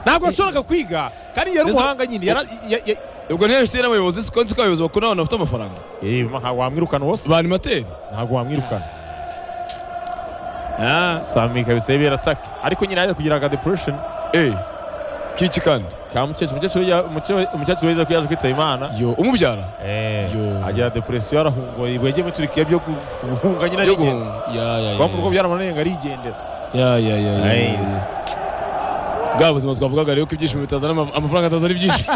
ntabwo yashoboraga kwiga kandi yari umuhanga nyine yara- ya- ya- ubwo niyo bifite n'abayobozi siko nzi ko abayobozi bakuru n'abantu bafite amafaranga Eh, ntabwo wamwirukana wose banimateri ntabwo wamwirukana sami kabisa birataka ariko nyine yaje kugira aga depression kiki kandi ka mukecuru umukecuru ya- umuce- umukecuru weza ko yaje kwitaba imana yo umubyara Eh, Yo. agira depression arahungoye ibwege muri turikiya byo gu- guhunga nyine yo arigendera guhunga ya ya ya kuba mu rugo byaramunaniye arigendera ya ya ya ya Nice. bwa buzima twavugaga rero ko ibyishimo bitazana ama- amafaranga atazana ibyishimo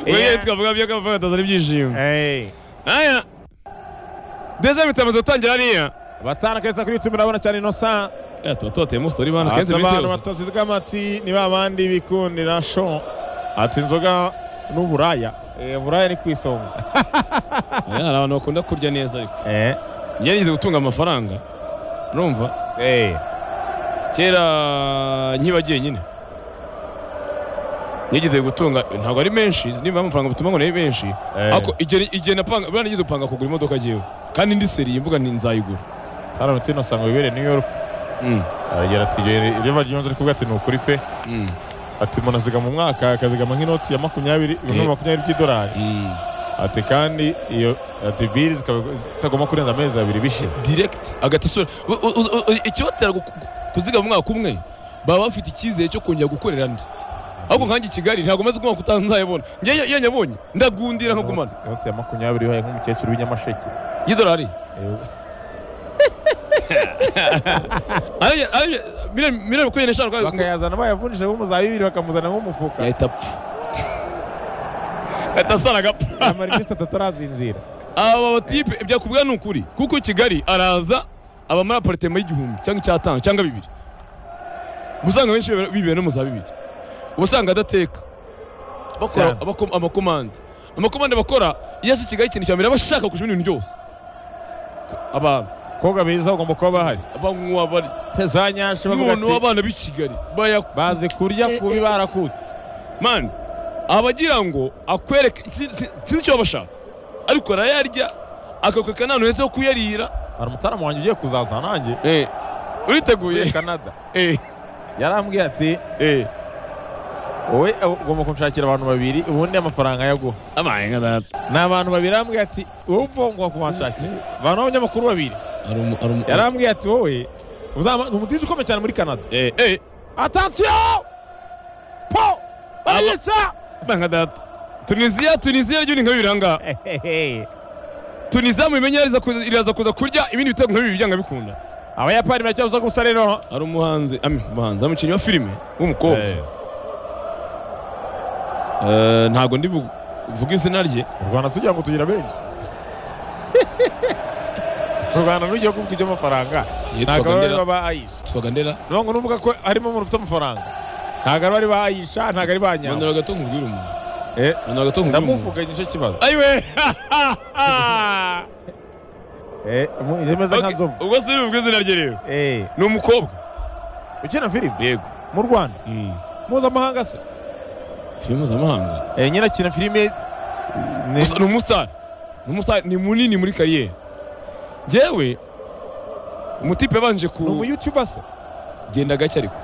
Yeah. wewe twavuga byo ko amafaranga atazana ibyishimo Eh. aya ndetse bitamaze gutangira hariya batanu keza kuri youtube urabona cyane innocent ya tuba tubateyemo story bana kenshi ati abantu bitewe batazirwa amati ni ba bandi bikundira sho ati inzoga n'uburaya Eh, uburaya ni ku isonga aya hari abantu bakunda kurya neza ariko Eh, yarize gutunga amafaranga urumva eh. kera nkiba nyine yigeze gutunga ntabwo ari menshi nimba amafaranga bituma ngo nayo menshi Eh. ariko igihe igihe napanga buriya nigeze gupanga kugura imodoka agiyeho kandi ndi seri imbuga ni nzayigura hano muti innocent ngo wibere new york aragira ati "Iyo- iyo baryumva ari kuvuga ati ni ukuri pe ati umuntu azigama umwaka akazigama nk'inoti ya makumyabiri ibihumbi Eh. makumyabiri by'idolari ati kandi iyo ati biri zikaba zitagomba kurenza amezi abiri bishize direkiti agati isura U- u- u- u- ikibatera gu- gu- kuzigama umwaka umwe baba bafite icyizere cyo kongera gukorera andi ahubwo nkanjye i kigali ntabwo maze umwaka utaha nzayabona njyewe iyo nyabonye ndagundira nkagumana Inoti- inoti ya makumyabiri ihaye nk'umukecuru w'inyamasheke y'idolari Eh, Ariya- ariya- miliyoni miliyoni makumyabiri n'eshanu kandi- bakayazana bayavunjije nk'umuzayi bibiri bakamuzana nk'umufuka yahita apfa yahita asara agapfa amara iminsi atatu arazinzira aba batipe byakubwira ni ukuri kuko i kigali araza aba muri aparitema y'igihumbi cyangwa icyatanu cyangwa bibiri uba usanga benshi bibera- bibera no mu za bibiri uba usanga adateka bakora Cyane. abako- amakomande amakomande bakora iyo aje i kigali ikintu cya mbere aba ashaka kujya ibintu byose abantu koga beza bagomba kuba bahari banywa bari za nyasha bavuga none ati abana b'i kigali baya bazi kurya kubi barakute mani abagira ngo akwereke si- si- sinzi icyo bashaka ariko arayarya akakweka nta heza ho kuyarira hari umutaramu wanjye ugiye kuzaza nanjye muri uriteguye canada Eh, yarambwiye ati eh. wowe ugomba kunshakira abantu babiri ubundi amafaranga yaguha abaye nka data ni abantu babiri yarambwiye ati wowe upfa ngo kubanshakira abantu b'abanyamakuru babiri yarambwiye ati wowe uzama- ni umudije ukomeye cyane muri canada Eh, eh. atansiyo po bariyesa abaye nka data tunisiya tunisiya ryo ni nka bibiri ahangaha tunisiya mubimenye iraza kuza- iraza kuza kurya ibindi bitego nka bibiri byanga bikunda abayapani baracyabuza gusa rero hari umuhanzi ami umuhanzi ari umukinnyi wa filime w'umukobwa Eh, ntabwo ndi bu- vuga izina rye mu rwanda tugira ngo tugira benshi mu rwanda n'ugiye kuvuga iby'amafaranga ntabwo Yitwaga baba ari Ndera. ba ayisha twitwaga ndera nubwo nuvuga ko harimo umuntu ufite amafaranga ntabwo ari bari ba ayisha ntabwo ari ba nyawo manura gato nkubwire umuntu Eh. manura gato nkubwire umuntu ndamuvuganye nicyo kibazo ayiwe yemeza nka Ok, nzovu ubwo se ntibubwe izina rye rero Eh, ni umukobwa ukina filime yego mu rwanda mpuzamahanga se filime mpuzamahanga Eh, nyine akina filime eh, ni- Gusa ni umusitari ni umusitari ni munini muri kariyeri njyewe umutipe yabanje ni ku umuyutuba se genda gake ariko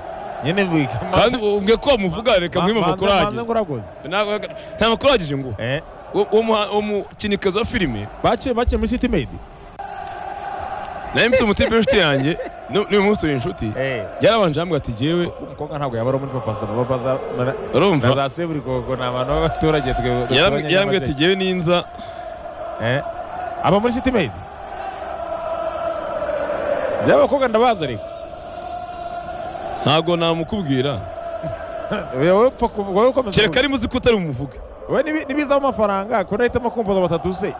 nyine bwiga kandi ubwe ko wamuvuga reka mwime amakuru ahagije nguragoze Nta- nta makuru ahagije ngo uwo mukinnyikazi wa filime bakiye bakiye muri city made nawe mfite umutipe w'inshuti yanjye nu- n'uyu munsi turi inshuti yarabanje yambwira ati jyewe umukobwa ntabwo yaba ari umupapasa papaza urumva na za seburikoko ni abantu b'abaturage twe Yaram- yarambwira ati jyewe ninza eh aba muri city made reba abakobwa ndabaza ariko ntabwo namukubwira Oya, wowe upfa kuvuga wowe ukomeza kereka kuvuga. ari muzi ko utari bumuvuge wowe nibi- nibizamo amafaranga ko nahitamo kumvuza batatu se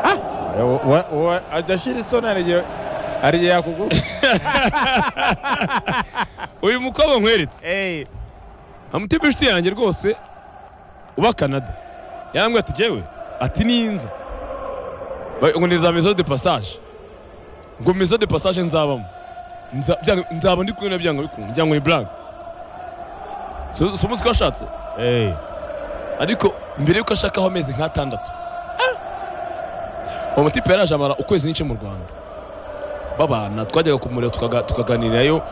Ah! Oya, wo- wo- wo- ajya ashira isoni hari igihe hari igihe yakugura uyu mukobwa nkweretse amutipe inshuti yanjye rwose uba canada yarambwira ati jyewe ati ninza Ba- ngo ni za maison de passage ngo maison de passage nzabamo Nza- byanga- nzaba ndi kumwe na byanga bikunda byanga ni blague si si umunsi ko ashatse Eh, ariko mbere y'uko ashaka aho amezi nk'atandatu uwo mutipe yaraje amara ukwezi n'ice mu rwanda babana twajyaga kumureba tukaga- tukaganirayo